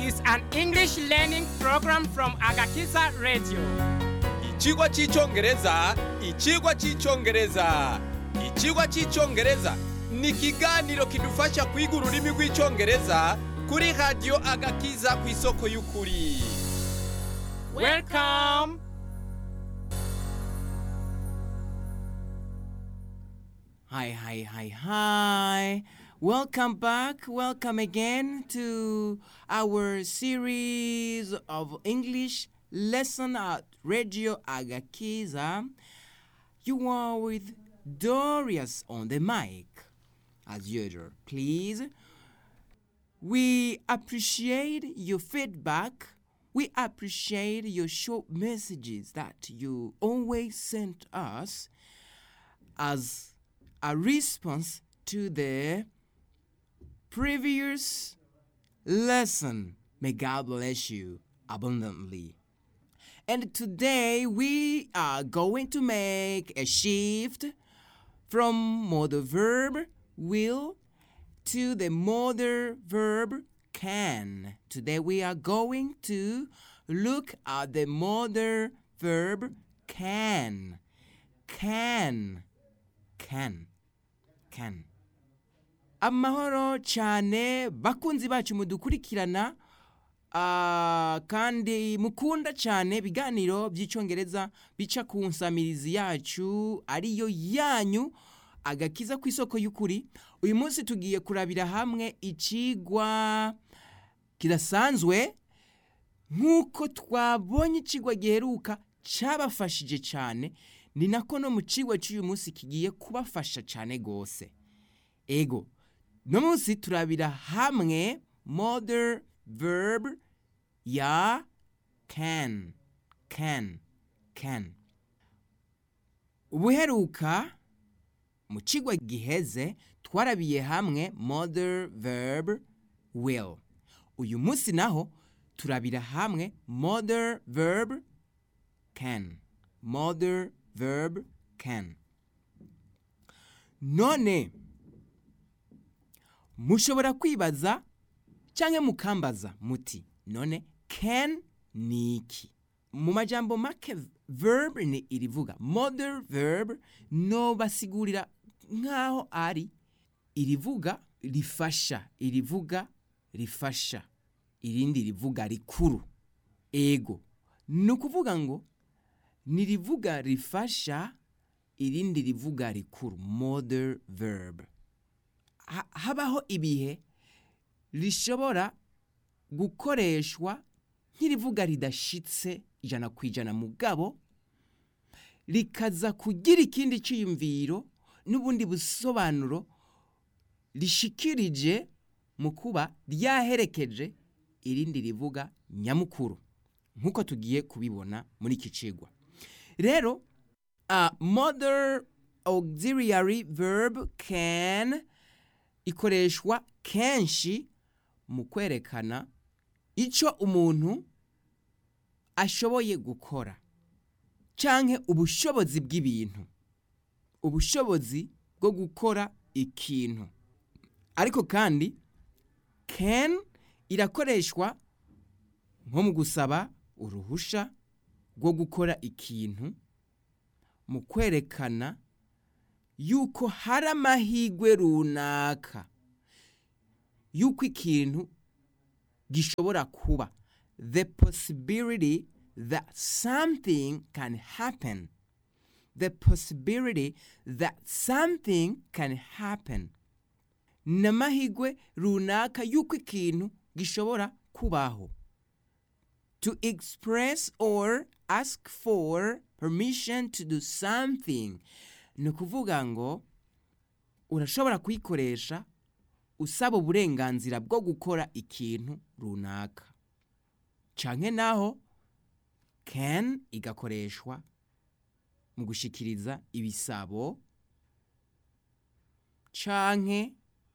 is an English learning program from Agakiza Radio. Ikigwa cy'icyongereza ikigwa cy'icyongereza ikigwa cy'icyongereza ni ikiganiro kidufasha kwiga ururimi rw'icyongereza kuri radiyo agakiza ku isoko y'ukuri Welcome. Hi, hi, hi, hi. Welcome back. Welcome again to our series of English lesson at Radio Agakiza. You are with Dorius on the mic, as usual. Please, we appreciate your feedback. We appreciate your short messages that you always send us as a response to the previous lesson. May God bless you abundantly. And today we are going to make a shift from modal verb will to the modal verb can. Today we are going to look at the modal verb can. Can. Can. Can. Amahoro cyane bakunzi bacu mudukurikirana ah, kandi mukunda cyane ibiganiro by'icyongereza bica ku nsamirizi yacu ariyo yanyu agakiza ku isoko y'ukuri uyu munsi tugiye kurabira hamwe ikigwa kidasanzwe nk'uko twabonye ikigwa giheruka cyabafashije cyane ni nako no mu kigwa cy'uyu munsi kigiye kubafasha cyane rwose ego no munsi turabira hamwe modern verb ya can can can ubuheruka mu kigwa giheze twarabiye hamwe modern verb will uyu munsi naho turabira hamwe modern verb can modern verb can none mushobora kwibaza cyangwa mukambaza muti none can ni iki mu majambo make verb ni irivuga modern verb no basigurira nk'aho ari irivuga rifasha irivuga rifasha irindi rivuga rikuru ego ni ukuvuga ngo ni rivuga rifasha irindi rivuga rikuru modern verb Ha- habaho ibihe rishobora gukoreshwa nk'irivuga ridashitse ijana ku ijana mugabo rikaza kugira ikindi cyiyumviro n'ubundi busobanuro rishikirije mu kuba ryaherekeje irindi rivuga nyamukuru nk'uko tugiye kubibona muri iki cigwa rero a modern auxiliary verb can ikoreshwa kenshi mu kwerekana icyo umuntu ashoboye gukora canke ubushobozi bw'ibintu ubushobozi bwo gukora ikintu ariko kandi can irakoreshwa nko mu gusaba uruhusha rwo gukora ikintu mu kwerekana yuko hari amahirwe runaka yuko ikintu gishobora kuba the possibility that something can happen the possibility that something can happen ni amahirwe runaka yuko ikintu gishobora kubaho to express or ask for permission to do something ni ukuvuga ngo urashobora kuyikoresha usaba uburenganzira bwo gukora ikintu runaka canke naho can igakoreshwa mu gushikiriza ibisabo canke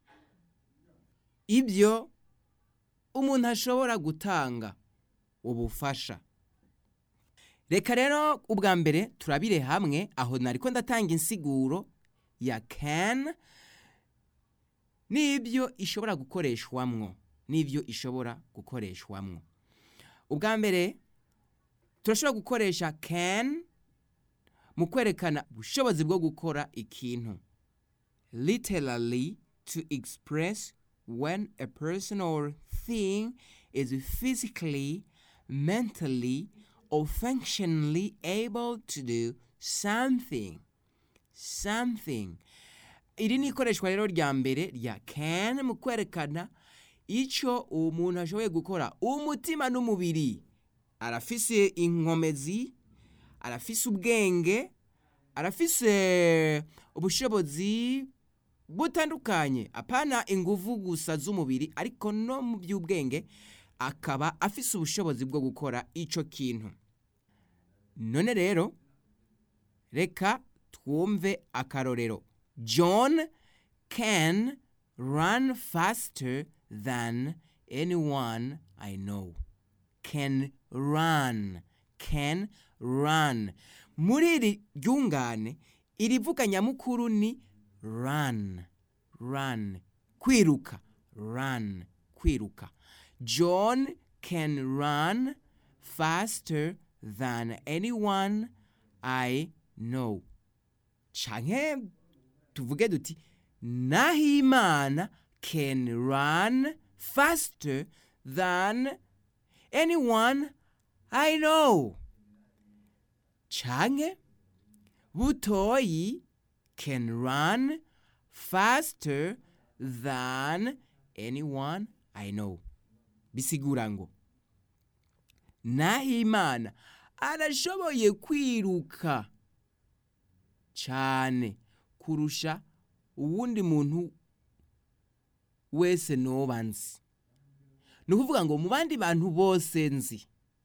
ibyo umuntu ashobora gutanga ubufasha reka rero ubwa mbere turabire hamwe aho nariko ndatanga insiguro ya can n'ibyo ishobora gukoreshwamwo n'ibyo ishobora gukoreshwamwo ubwa mbere turashobora gukoresha can mu kwerekana ubushobozi bwo gukora ikintu literally to express when a person or thing is physically mentally or functionally able to do something something iri ni ikoreshwa rero rya mbere rya can mu kwerekana icyo umuntu ashoboye gukora umutima n'umubiri arafise inkomezi arafise ubwenge arafise ubushobozi butandukanye apana inguvu gusa z'umubiri ariko no mu by'ubwenge akaba afise ubushobozi bwo gukora icyo kintu none rero reka twumve akarorero john can run faster than anyone i know can run can run muri iri ryungane irivuga nyamukuru ni run run kwiruka run kwiruka john can run faster than anyone i know canke tuvuge duti nahimana can run faster than anyone i know canke butoyi can run faster than anyone i know bisigura ngo nahimana arashoboye kwiruka cyane kurusha uwundi muntu wese noba nzi ni ukuvuga ngo mu bandi bantu bose nzi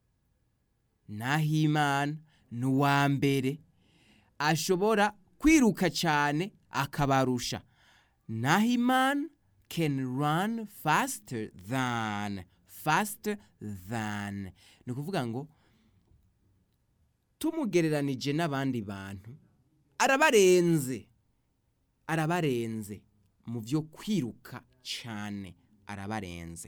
nahimana ni uwa mbere ashobora kwiruka cyane akabarusha nahimana can run faster than faster than ni ukuvuga ngo tumugereranije n'abandi bantu arabarenze arabarenze mu byo kwiruka cyane arabarenze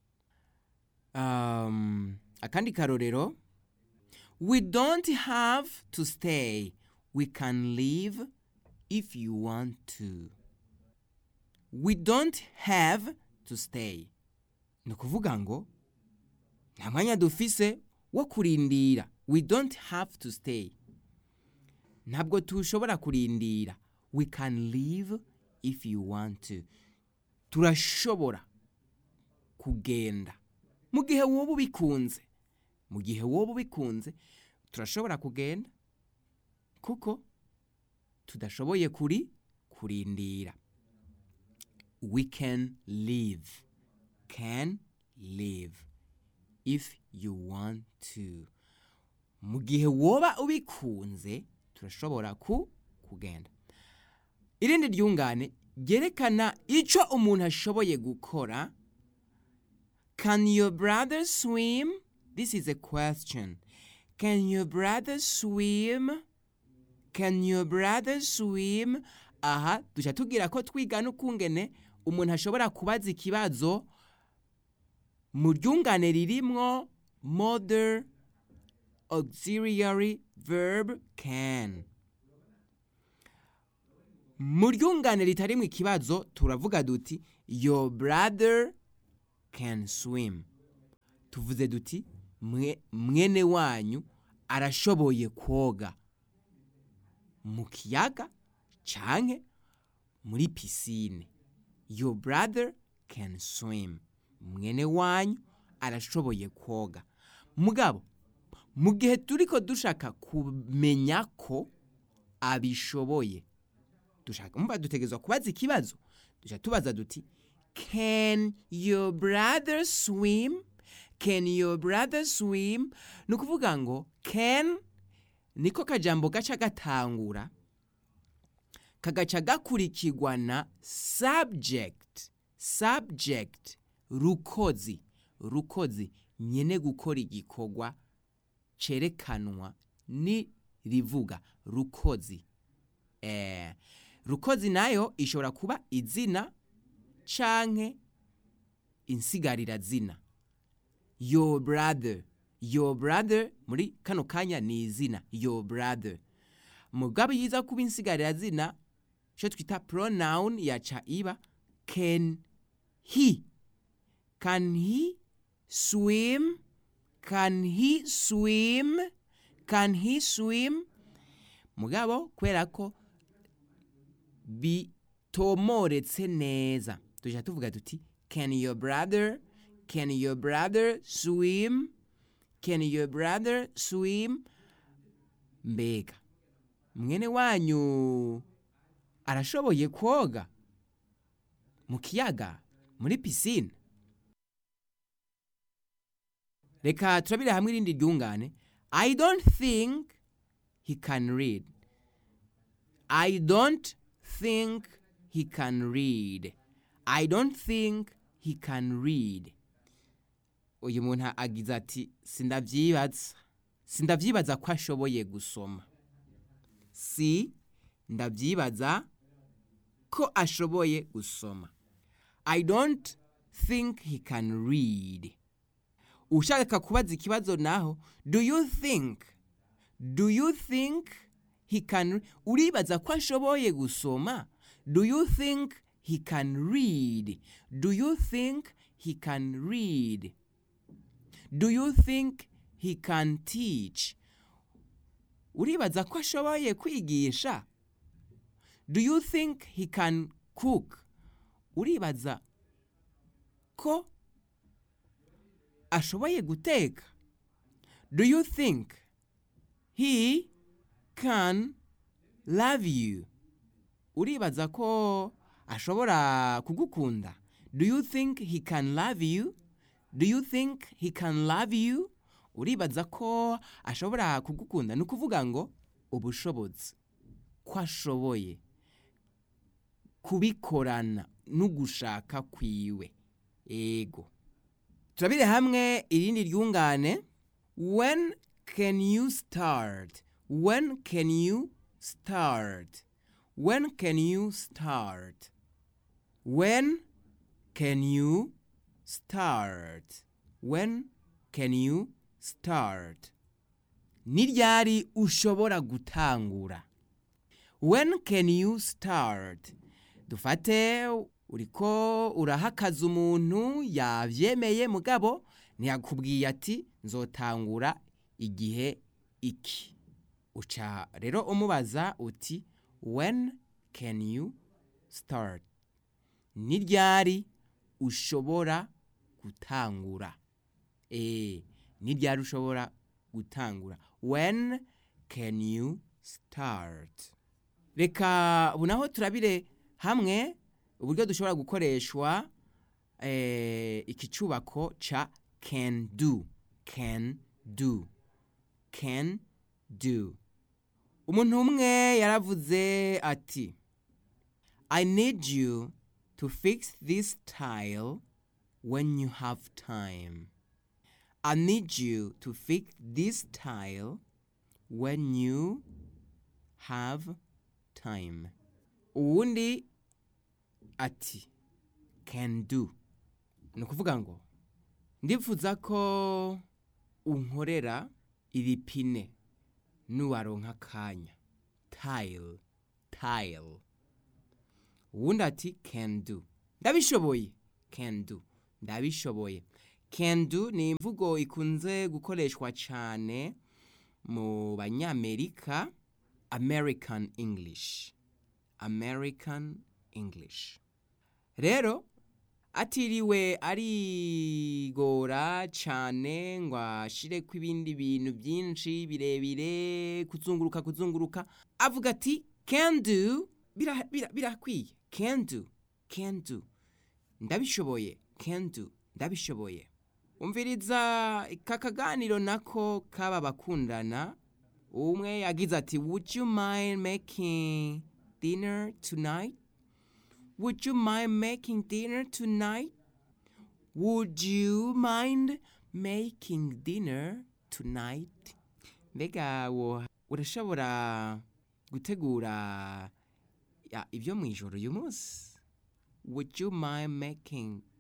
um, akandi karorero we don't have to stay we can leave if you want to we don't have to stay ni ukuvuga ngo nta mwanya dufise wo kurindira we don't have to stay ntabwo tushobora kurindira we can leave if you want to turashobora kugenda mu gihe wowe ubikunze mu gihe wowe ubikunze turashobora kugenda kuko tudashoboye kuri kurindira we can live can live if you want to mu gihe woba ubikunze turashobora ku kugenda irindi ryungane ryerekana icyo umuntu ashoboye gukora can your brother swim this is a question can your brother swim can your brother swim aha duca tubwira ko twigana ukungene umuntu ashobora kubaza ikibazo mu ryungane ririmwo modern auxiliary verb can mu ryungane ritarimo ikibazo turavuga duti your brother can swim tuvuze duti "Mwe- mwene wanyu arashoboye koga mu kiyaga canke muri pisine your brother can swim mwene wanyu arashoboye koga mugabo mu gihe turiko dushaka kumenya ko abishoboye dushaka mba dutegerezwa kubaza ikibazo dushaka tubaza duti can your brother swim can your brother swim ni ukuvuga ngo can niko kajambo gaca gatangura kagaca gakurikirwa na subject subject rukozi rukozi nyene gukora igikorwa cerekanwa ni rivuga rukozi eh, rukozi nayo ishobora kuba izina canke insigarira zina your brother your brother muri kano kanya ni izina your brother mugabo yiza kuba insigarira zina icyo twita pronoun yaca iba can he can he swim can he swim can he swim mugabo kubera ko bitomoretse neza tujya tuvuga tuti can your brother can your brother swim can your brother swim mbega mwene wanyu arashoboye koga mu kiyaga muri pisine reka turabire hamwe irindi ryungane i don't think he can read i don't think he can read i don't think he can read uyu muntu agize ati sindavyibaza sindavyibaza ko ashoboye gusoma si ndavyibaza ko ashoboye gusoma i don't think he can read ushaka kubaza ikibazo naho do you think do you think he can uribaza ko ashoboye gusoma do you think he can read do you think he can read do you think he can teach uribaza ko ashoboye kwigisha do you think he can cook uribaza ko ashoboye guteka do you think he can love you uribaza ko ashobora kugukunda do you think he can love you do you think he can love you uribaza ko ashobora kugukunda ni ukuvuga ngo ubushobozi ko ashoboye kubikorana n'ugushaka kwiwe ego turabire hamwe irindi ryungane when can you start when can you start when can you start when can you start when can you start ni ryari ushobora gutangura when can you start dufate uriko urahakaza umuntu yavyemeye mugabo ntiyakubwiye ati nzotangura igihe iki uca rero umubaza uti when can you start ni ryari ushobora gutangura eh ni ryari ushobora gutangura when can you start reka ubu naho turabire hamwe uburyo dushobora gukoreshwa eh, iki cyubako ca can do can do can do umuntu umwe yaravuze ati i need you to fix this tile when you have time i need you to fix this tile when you have time uwundi ati can do ni ukuvuga ngo ndifuza ko unkorera iri pine nuwaronka akanya tile tile uwundi ati can do ndabishoboye can do ndabishoboye can do ni imvugo ikunze gukoreshwa cyane mu banyamerika american english american english rero atiriwe arigora cyane ngo ashireko ibindi bintu byinshi birebire kuzunguruka kuzunguruka avuga ati can do birakwiye bira, bira can do can do ndabishoboye can do ndabishoboye umviriza aka kaganiro nako kaba bakundana umwe yagize ati would you mind making dinner tonight would you mind making dinner tonight would you mind making dinner tonight mbega wo urashobora gutegura ya, ibyo mu ijoro uyu munsi would you mind making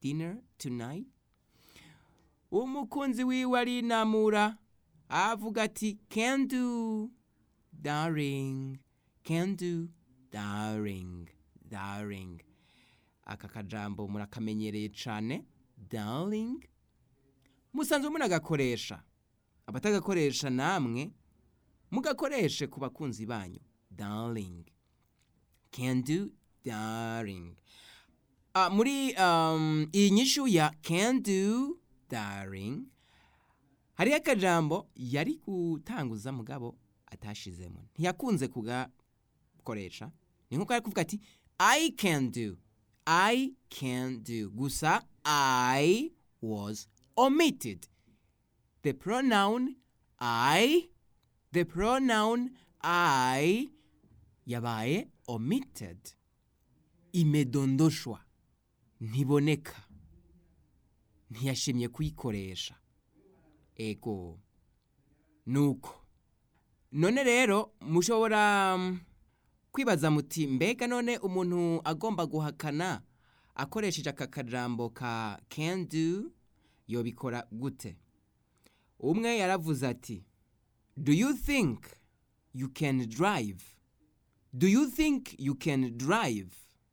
dinner tonight umukunzi wiwe arinamura avuga ati can do darling can do darling darling aka kajambo murakamenyereye cane darling musanzwe munagakoresha abatagakoresha namwe mugakoreshe ku bakunzi banyu darling can do darling Ah, muri um, iyi nyishu ya can do darling hariho akajambo yari gutanguza mugabo atashizemo ntiyakunze kugakoresha ni nkuko ari kuvuga ati i can do i can do gusa i was omitted the pronoun i the pronoun i yabaye omitted imedondoshwa ntiboneka ntiyashimye kuyikoresha ego nuko none rero mushobora mm, kwibaza muti mbega none umuntu agomba guhakana akoresheje aka kajambo ka can do yobikora gute umwe yaravuze ati do you think you can drive do you think you can drive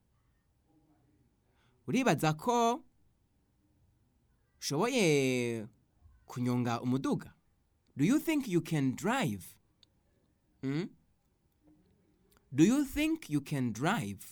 uribaza ko ushoboye kunyonga umuduga do you think you can drive hmm? do you think you can drive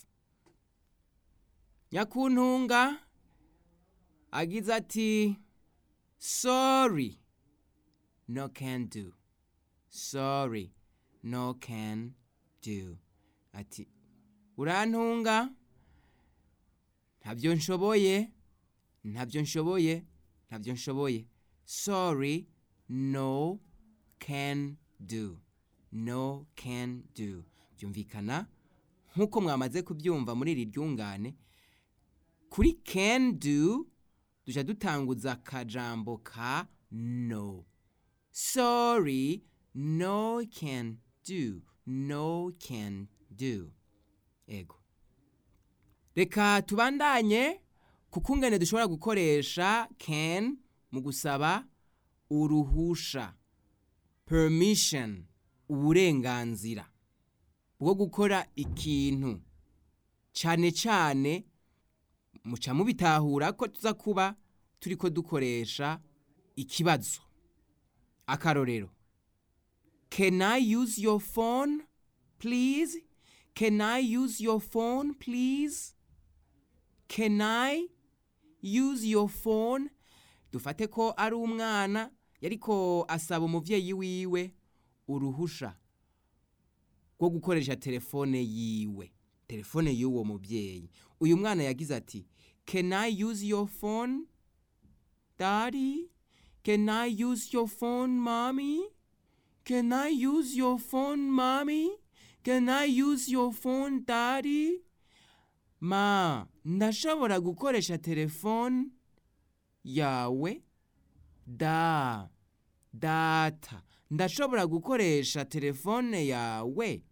nyakuntunga agize ati sorry no can do sorry no can do ati urantunga ntabyo nshoboye ntabyo nshoboye ntabyo nshoboye sorry no can do no can do byumvikana nk'uko mwamaze kubyumva muri iri ryungane kuri can do duca dutanguza akajambo ka no sorry no can do no can do ego reka tubandanye kuko ingene dushobora gukoresha can mu gusaba uruhusha permission uburenganzira bwo gukora ikintu cyane cyane muca mubitahura ko tuza kuba turi ko dukoresha ikibazo akarorero can i use your phone please can i use your phone please can i use your phone dufate ko ari umwana yariko asaba umuvyeyi wiwe uruhusha rwo gukoresha telefone yiwe telefone y'uwo muvyeyi uyu mwana yagize ati can i use your phone daddy can i use your phone mommy can i use your phone mommy can i use your phone daddy ma ndashobora gukoresha telefone yawe da data ndashobora gukoresha telefone yawe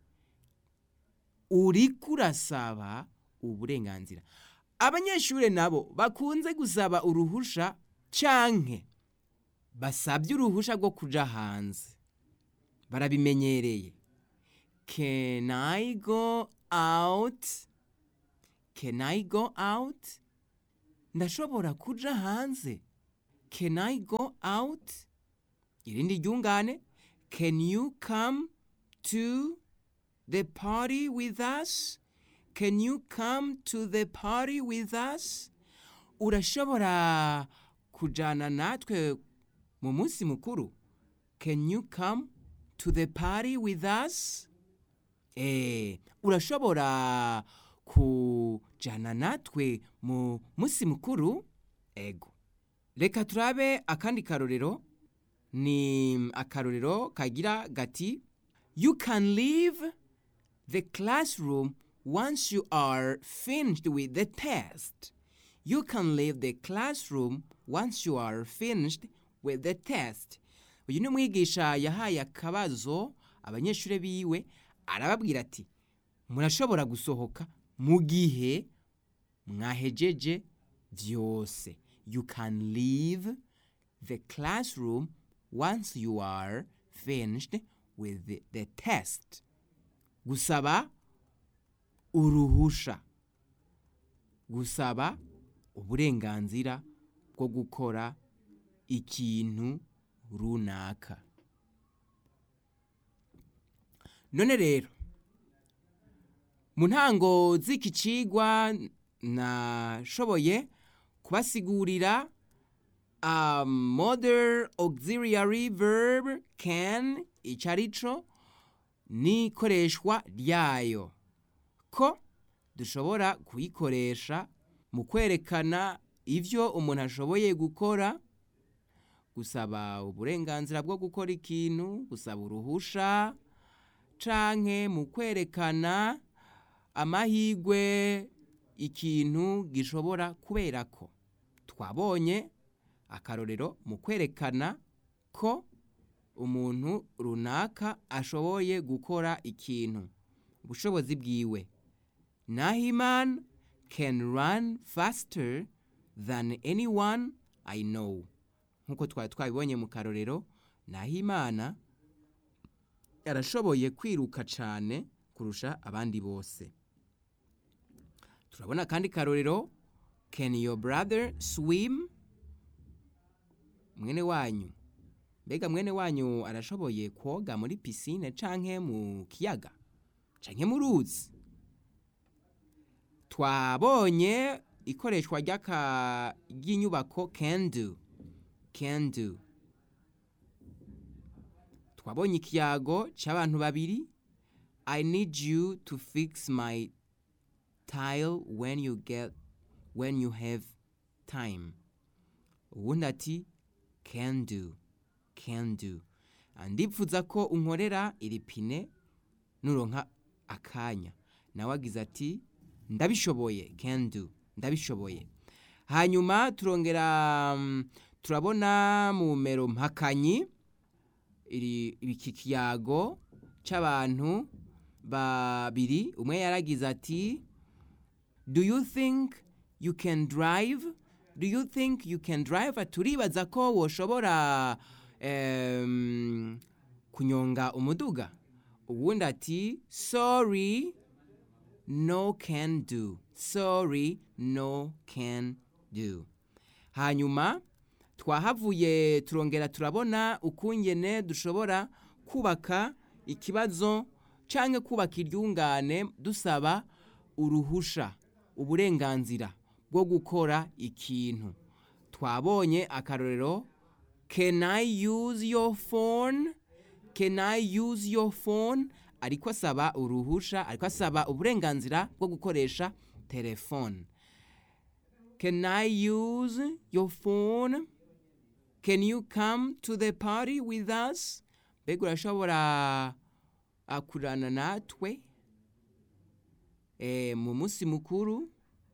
uriko urasaba uburenganzira abanyeshuri nabo bakunze gusaba uruhusha canke basabye uruhusha rwo kuja hanze barabimenyereye can i go out can i go out ndashobora kuja hanze can i go out irindi ryungane can you come to the party with us can you come to the party with us urashobora kujana natwe mu munsi mukuru can you come to the party with us eh urashobora kujana natwe mu munsi mukuru ego reka turabe akandi karorero ni akarorero kagira gati you can leave the classroom once you are finished with the test you can leave the classroom once you are finished with the test uyu ni umwigisha yahaye akabazo abanyeshuri biwe arababwira ati murashobora gusohoka mu gihe mwahejeje vyose you can leave the classroom once you are finished with the, the test gusaba uruhusha gusaba uburenganzira bwo gukora ikintu runaka none rero mu ntango z'iki cigwa nashoboye kubasigurira a modern auxiliary verb can ico arico n'ikoreshwa ryayo ko dushobora kuyikoresha mu kwerekana ivyo umuntu ashoboye gukora gusaba uburenganzira bwo gukora ikintu gusaba uruhusha canke mu kwerekana amahigwe ikintu gishobora kuberako twabonye akarorero mu kwerekana ko umuntu runaka ashoboye gukora ikintu ubushobozi bwiwe nahiman can run faster than anyone i know nk'uko twari twabibonye mu karorero nahimana yarashoboye kwiruka cyane kurusha abandi bose turabona kandi karorero can your brother swim mwene wanyu mbega mwene wanyu arashoboye koga muri pisine canke mu kiyaga canke mu ruzi twabonye ikoreshwa ry'aka ry'inyubako can do can do twabonye ikiyago c'abantu babiri i need you to fix my tile when you get when you have time uwundi ati can do can do ndipfuza ko unkorera iri pine nuronka akanya nawe agize ati ndabishoboye can do ndabishoboye hanyuma turongera mm, turabona mu mero mpakanyi iri iki kiyago c'abantu babiri umwe yaragize ati do you think you can drive do you think you can drive turibaza ko woshobora um, kunyonga umuduga uwundi ati sorry no can do sorry no can do hanyuma twahavuye turongera turabona ukungene dushobora kubaka ikibazo canke kubaka iryungane dusaba uruhusha uburenganzira bwo gukora ikintu twabonye akarorero can i use your phone can i use your phone ariko asaba uruhusha ariko asaba uburenganzira bwo gukoresha telefone can i use your phone can you come to the party with us mbega urashobora akurana natwe e, mu munsi mukuru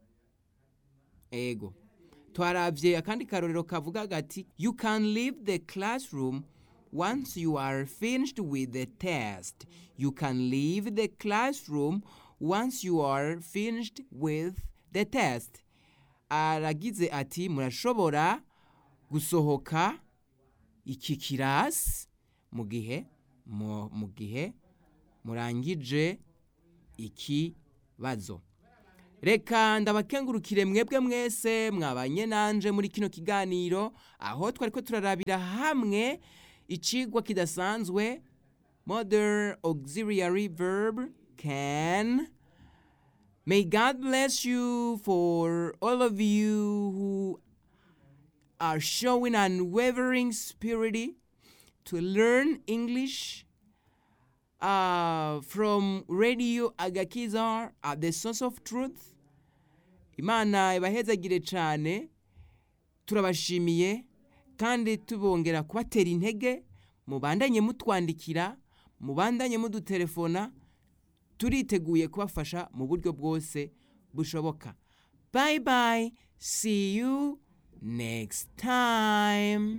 ego twaravye akandi karorero kavuga gati you can leave the classroom once you are finished with the test you can leave the classroom once you are finished with the test aragize ati murashobora gusohoka iki kirasi mu gihe mu mu gihe murangije ikibazo reka ndabakengurukire mwebwe mwese mwabanye nanje muri kino kiganiro aho twari ko turarabira hamwe icigwa kidasanzwe modern auxiliary verb can may god bless you for all of you who are showing unwavering spirit to learn english uh, from radio agakiza at the source of truth imana ibahezagire cyane turabashimiye kandi tubongera kubatera intege mubandanye mutwandikira mubandanye mudutelefona turiteguye kubafasha mu buryo bwose bushoboka bye bye see you next time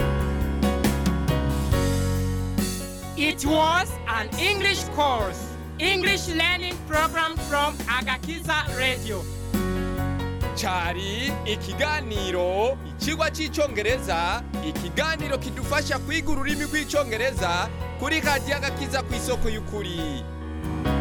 It was an English course English learning program from Agakiza Radio. cyari ikiganiro ikigwa cy'icyongereza ikiganiro kidufasha kwiga ururimi rw'icyongereza kuri radiyo agakiza ku isoko y'ukuri